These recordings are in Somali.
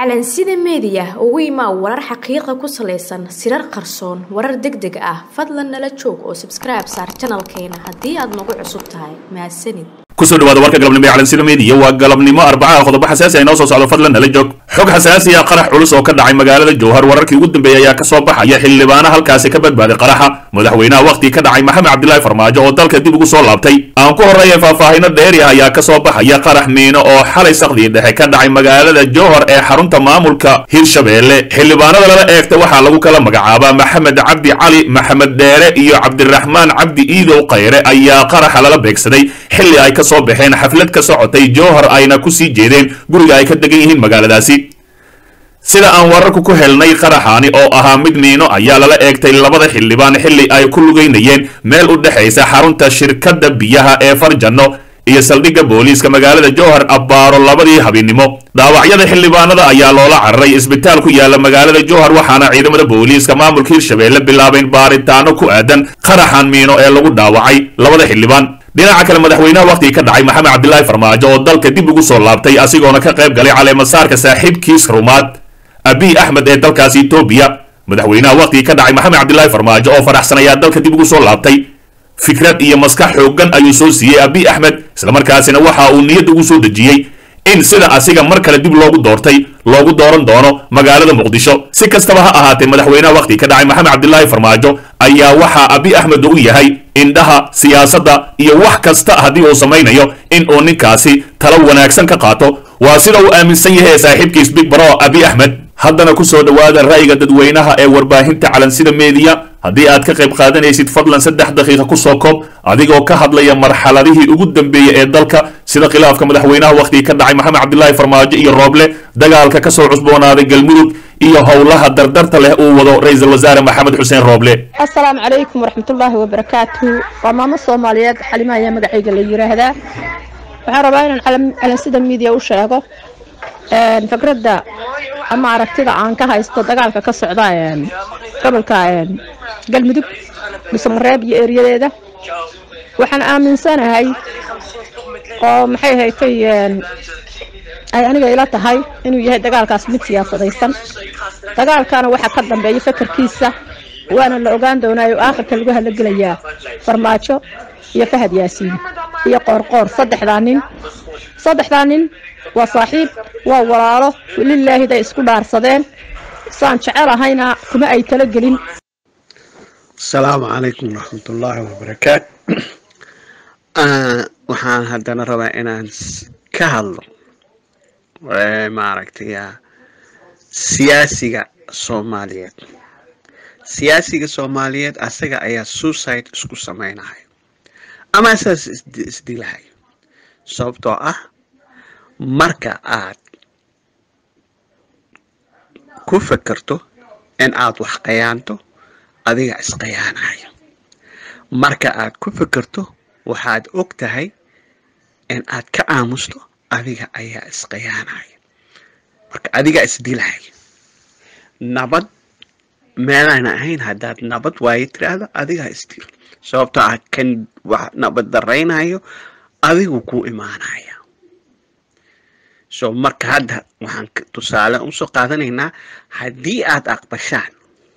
calansida meediya ugu imaa warar xaqiiqa ku salaysan sirar qarsoon warar deg deg ah fadlan nala joog oo sabskribe saar janalkeena haddii aad nagu cusub tahay mahadsanid kusoo dhawaada warka galabnimo ee calansida meediya waa galabnimo arbacaha qodobo xasaasi ah inoo soo socdo fadlan nala joog xog xasaasi ah qarax culus oo ka dhacay magaalada jowhar wararkii ugu dambeeyey ayaa kasoo baxaya xildhibaano halkaasi ka badbaaday qaraxa madaxweynaha wakhtii ka dhacay maxamed cabdilaahi farmaajo oo dalka dib ugu soo laabtay aan ku horreeya faahfaahino dheeri ah ayaa kasoo baxaya qarax miino oo xalay sakdii dhexe ka dhacay magaalada jowhar ee xarunta maamulka hirshabeelle xildhibaanada lala eegta waxaa lagu kala magacaabaa maxamed cabdi cali maxamed dheere iyo cabdiraxmaan cabdi iidow khayre ayaa qaraxa lala beegsaday xilli ay kasoo baxeen xaflad ka socotay jowhar ayna kusii jeedeen guriga ay ka degan yihiin magaaladaasi sida aan wararku ku helnay qaraxaani oo ahaa mid miino ayaa lala eegtay labada xildhibaan xilli ay ku lugaynayeen meel u dhexaysa xarunta shirkadda biyaha ee farjanno iyo saldhigga booliiska magaalada jowhar abbaaro labadii habeennimo dhaawacyada xildhibaanada ayaa loola cararay isbitaal ku yaala magaalada jowhar waxaana ciidamada booliiska maamulka hirshabeelle bilaabeen baaritaano ku aadan qaraxan miino ee lagu dhaawacay labada xildhibaan dhinaca kale madaxweynaha wakhtiga ka dhacay maxamed cabdilaahi farmaajo oo dalka dib ugu soo laabtay asigoona ka qayb galay caleemasaarka saaxiibkiis rumaad abiy axmed ee dalkaasi etoobiya madaxweynaha wakhtiga ka dhacay maxamed cabdilaahi farmaajo oo faraxsan ayaa dalka dib ugu soo laabtay fikrad iyo maskax xooggan ayuu soo siiyey abiy axmed islamarkaasina waxa uu niyad ugu soo dejiyey in sida asiga mar kale dib loogu doortay loogu dooran doono magaalada muqdisho si kastaba ha ahaatee madaxweynaha wakhtiga ka dhacay maxamed cabdilaahi farmaajo ayaa waxaa abiy axmed u yahay indhaha siyaasadda iyo wax kasta haddii uu samaynayo in uu ninkaasi talo wanaagsan ka qaato waa sida uu aaminsan yahay saaxiibkiis big baro abiy axmed haddana kusoo dhowaada ra'yiga dadweynaha ee warbaahinta calansida meediya haddii aad ka qayb qaadanaysid fadlan saddex daqiiqa kusoo koob adigoo ka hadlaya marxaladihii ugu dambeeyey ee dalka sida khilaafka madaxweynaha wakhtiga ka dhacay maxamed cabdilaahi farmaajo iyo rooble dagaalka kasoo cusboonaaday galmudug iyo howlaha dardarta leh uu wado ra-iisul wasaare maxamed xuseen rooble asalaamu calaykum waraxmatullaahi wabarakaatu waa maamo soomaaliyeed xalima ayaa magacayga la yiraahdaa waxaan rabaa inaan calansida miidiya u sheego fikradda ama aragtida aan ka haysto dagaalka ka socda gobolka galmudug dhuusamareeb iyo eryadeeda waxaan aaminsanahay oo maxay haytay ay aniga ila tahay inuu yahay dagaalkaas mid siyaasadaysan dagaalkana waxaa ka dambeeya fakarkiisa waana la ogaan doonaayo aakhirka lagu halagelayaa farmaajo iyo fahad yaasiin iyo qoorqoor saddexdaa nin saddexdaa nin waa saaxiib waa walaalo lilaahiday isku dhaarsadeen saan jecelahayna kuma ay talagelin asalaamu calaykum waraxmatullaahi wabarakaatu waxaan haddana rabaa inaan ka hadlo maaragtay siyaasiga soomaaliyeed siyaasiga soomaaliyeed asaga ayaa suicide isku samaynahay ama asaas isdilahay sababtoo ah marka aad ku fekerto in aad wax qayaanto adiga isqayaanaya marka aad ku fekerto waxaad og tahay in aad ka aamusto adiga ayaa isqayaanaya marka adiga isdilaya nabad meelaan ahayn haddaad nabad waayo tiraahdo adigaa isdil sababtoo ah kan wax nabad daraynayo adigu ku imaanaya so marka hadda waxaan tusaale usoo qaadanaynaa haddii aad aqbashaan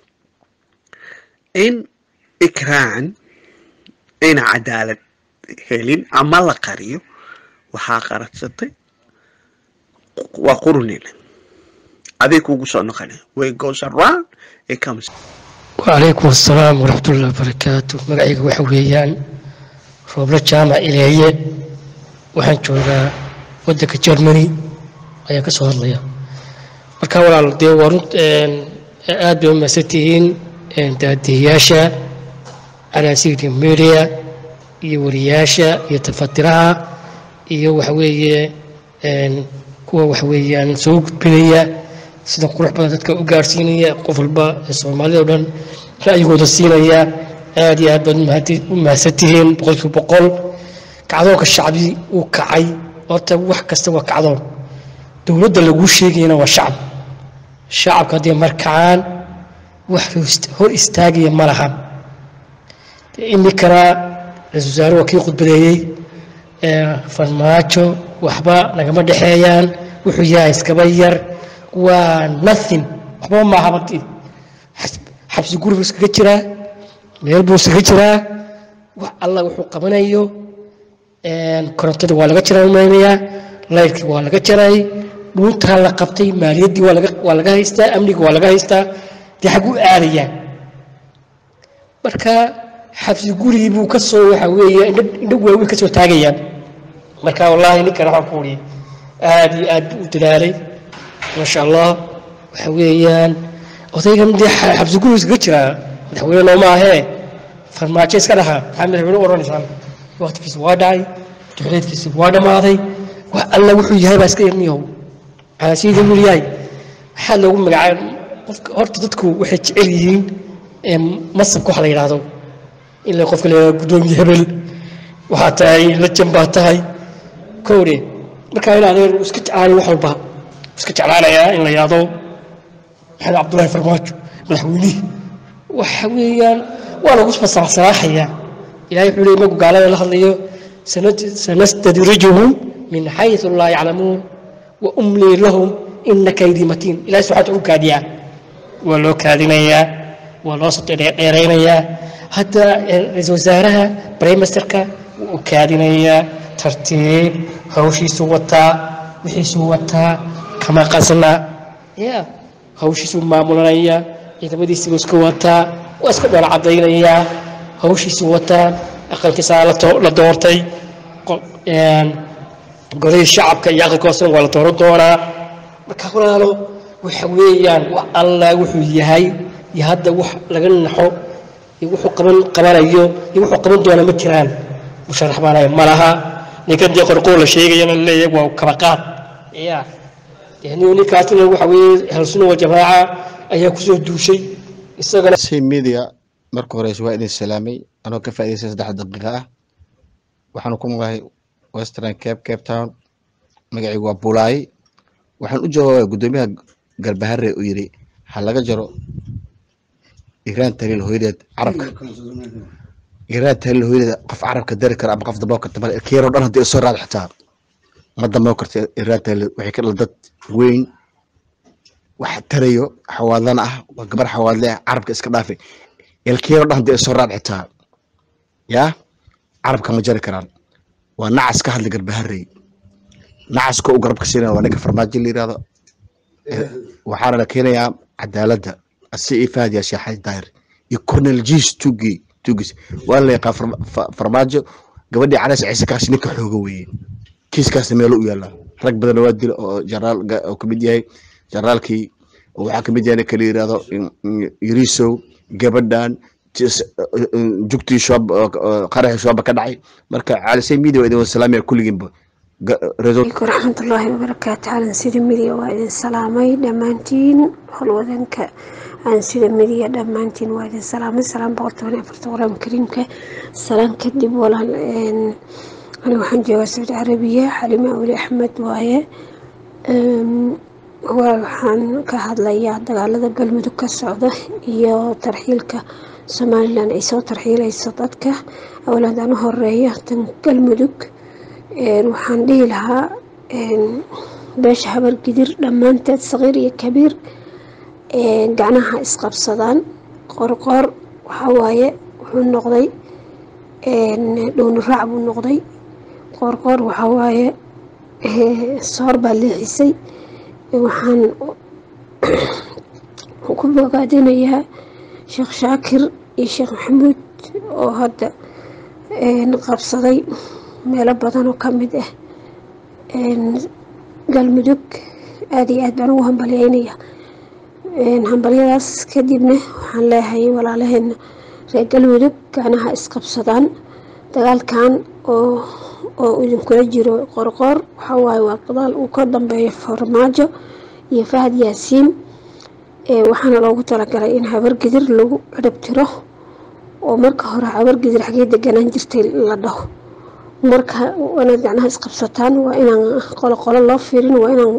in ikraan ayna cadaalad helin ama la qariyo waxaa qaradsatay waa qurunina adig kugu soo noqonay way goes around it comes wacalaykum assalaam waraxmatullahi wabarakaatu magacayga waxa weeyaan rooblo jaamac ileeye waxaan joogaa waddanka germany ayaan ka soo hadlaya marka walaal dee waa run aad bay u mahadsan tihiin daadiyayaasha calansida media iyo wariyaasha iyo tafatiraha iyo waxa weeye kuwa waxa weeyaan soo gudbinaya sida qurux badan dadka u gaarsiinaya qof walba ee soomaalida o dhan ra'yigooda siinaya aad iyo aad baad u mahadsan tihiin boqolkiiba boqol kacdoonka shacbi uu kacay horta wax kasta waa kacdoon dowladda laguu sheegayana waa shacab shacabka hadday markacaan wax hor istaagaya ma laha iminkana ra-isul wasaare waa kii khudbadeeyey farmaajo waxba nagama dhexeeyaan wuxuu yahay iskaba yar waa nothing waxba maaha marti xabsi guri buu iskaga jiraa meel buu iskaga jiraa wax alla wuxuu qabanayo korontada waa laga jaraa umaynayaa laydkii waa laga jaray dhuuntaa la qabtay maaliyaddii waa laga waa laga haystaa amniga waa laga haystaa dee xagu aadayaa marka xabsi gurigii buu ka soo waxa weeye indho indho waaweyn ka soo taagayaan marka wallaahi ninkan waxaan ku uriyay aad iyo aad buu u dadaalay maasha allah waxa weeyaan odaygan dee xabsi guri iskaga jiraa madaxweyne nooma ahee farmaajo iska dhaha maxaa madaxweyne u odhanaysaan waqtigiisa waa dhacay duxuleedkiisa waa dhammaaday wax alla wuxuu yahay baa iska yarniyow caasiida wuu yahay maxaa loogu magacaab qofka horta dadku waxay jecel yihiin masabka wax la yidhaahdo ila qofka la yidhahdo guddoomiye hebel waxaa tahay lajan baa tahay kowde markaa in adeer iska jeclaanay wax walba iska jeclaanayaa in la yidhaahdo maxamed cabdullaahi farmaajo madaxweynihii waxa weeyaan waa lagu fasaxsanaaxayaa ilahay wuxuu leey magu gaalada la hadlayo sanastadrijuhum min xayثu laa yaclamuun wa umlii lahum ina kaydii matiin ilahay subxaata u kaadiyaa waa loo kaadinayaa waa loo dheeraynayaa hadda ra-iisul wasaaraha brimesterka wuu u kaadinayaa tartiib hawshiisuu wataa wixiisuu wataa kama qasna ya hawshiisuu maamulanaya ciidamadiisibuu iska wataa waa iska dhoola cadaynayaa hawshiisuu wataa aqalkiisaa la doortay golihii shacabka iyo aqalka hoosena waa la dooran doonaa marka walaalo waxa weeyaan wax alla wuxuu yahay iyo hadda wax laga naxo iyo wuxuu qaban qabanayo iyo wuxuu qaban doona ma jiraan musharax baanaya ma laha ninkan dee qorqoor la sheegayana laleeyahay waa kabaqaad ya ninkaasna waxa weeye halsuna wal jamaaca ayaa kusoo duushay isagana media marka horeyse waa idin salaamay anoo ka faa'idaystay saddex daqiiqa ah waxaanu ku noolahay western cape cape town magacaygu waa bulaay waxaan u jawaabaya guddoomiyaha galbahare uu yidhi ha laga jaro iiraan taliil hooyadeed carabka iiraan taliil hooyadeed qof carabka dari kara ama qof damboo karta male keeroo dhan haddii soo raad xitaa ma damboo karta iiraan taliil waxay ka dhal dad weyn wax tarayo xawaadlana ah waa gabar xawaadle ah carabka iska dhaafay ilkeero dhan haddii soo raad xitaa yaa carabka ma jari karaan waa nacas ka hadla garbaharey nacaska u garabka siinaya waa ninka farmaajo la yirahdo waxaana la keenayaa cadaaladda asi iyo fahad yaa sheexay daahir iyo cornel jes tugi tugis waa la yaqaan farmaajo gabadhii calays ciise kaasi ninka xooga weeye kiiskaasna meelo u yaallaa rag badan waa dila oo jaraal oo kamid yahay jaraalkii waxaa kamid yahay ninka la yirahdo yarisow gabadhan jugtii shoob qaraxii shooba ka dhacay marka calisay media waa idin wada salaamaya kulligiinba alaikum raxmatullaahi wabarakaatu calan sida midiya waa idin salaamay dhammaantiin howlwadanka aan sida midiya dhammaantiin waa idin salaamay salaam boqol toban iyo afarta qur-aanka kariimka salaan kadib walaal ani waxaan joogaa sacuudi carabiya xalime awli axmed waaye walaal waxaan ka hadlayaa dagaalada galmudug ka socda iyo tarxiilka somalilan ay soo tarxiilayso dadka awlaadaan u horeeya tan galmudug waxaan dhihi lahaa beesha habargidir dhammaanteed saqiir iyo kabiir gacnaha isqabsadaan qorqoor waxawaaye wuxuu noqday dhowni raac buu noqday qoorqoor waxawaaye soor baa leexisay waxaan ku bogaadinayaa sheekh shaakir iyo sheekh maxamuud oo hadda qabsaday meelo badan oo ka mid ah galmudug aada iyo aad baan ugu hambalyeynaya hambalyadaas kadibna waxaan leeyahay walaalaheena reer galmudug gacnaha isqabsadaan dagaalkan oo oo idinkula jiro qorqoor waxawaaye waa dagaal uu ka dambeeyo farmaajo iyo fahad yaasiin waxaana loogu talagalay in habargidir lagu cirib tiro oo marka hore habargidir xagee deganaan jirtay la dhaho marka inaad gacnaha isqabsataan waa inaan qolo qolo loo fiirin waa inaan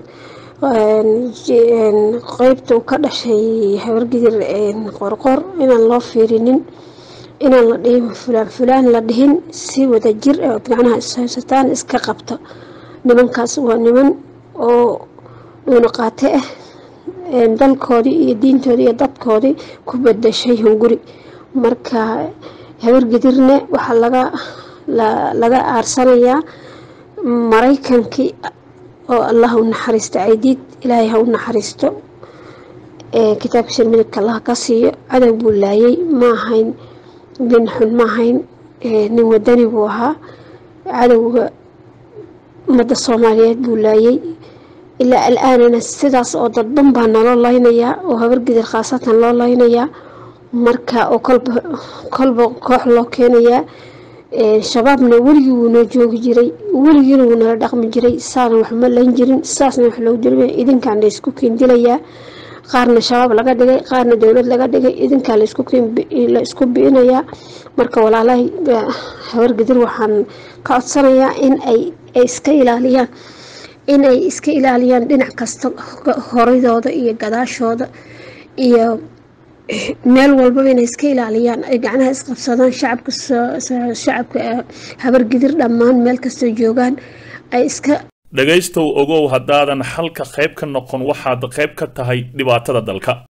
qeybta uu ka dhashay habargidir qorqor inaan loo fiirinin inaan la dhihin fulaan fulaan la dhihin si wada jir ood gacnaha ishaysataan iska qabta nimankaas waa niman oo dhuuna qaate ah dalkoodii iyo diintoodii iyo dadkoodii ku bedeshay hunguri marka habargidirne waxaa laga laga aarsanayaa maraykankii oo allah u naxariisto caydiid ilaahay ha u naxariisto kitaabkiisa midabka allah ka siiyo cadow buu laayay ma ahayn nin xun ma ahayn nin wadani buu ahaa cadowga ummadda soomaaliyeed buu laayay ilaa al-aanana sidaas oo dadban baa naloo laynayaa oo habargidir khaasatan loo laynayaa marka oo kolba kolba koox loo keenayaa shabaabna weligii wuu noo joogi jiray weligiina wuu nala dhaqmi jiray saana waxma layn jirin saasna wax loogu jiray idinkaan la isku kiindilayaa qaarna shabaab laga dhigay qaarna dowlad laga dhigay idinkaa la isku bi'inayaa marka walaalahay habargidir waxaan ka codsanayaa in ay iska ilaaliyaan in ay iska ilaaliyaan dhinac kasta horadooda iyo gadaashooda iyo meel walbaba inay iska ilaaliyaan ay gacnaha isqabsadaan shacabka shacabka habargidir dhammaan meel kastoo joogaan ay iska dhegaystow ogow haddaadan xalka qayb ka noqon waxaad qayb ka tahay dhibaatada dalka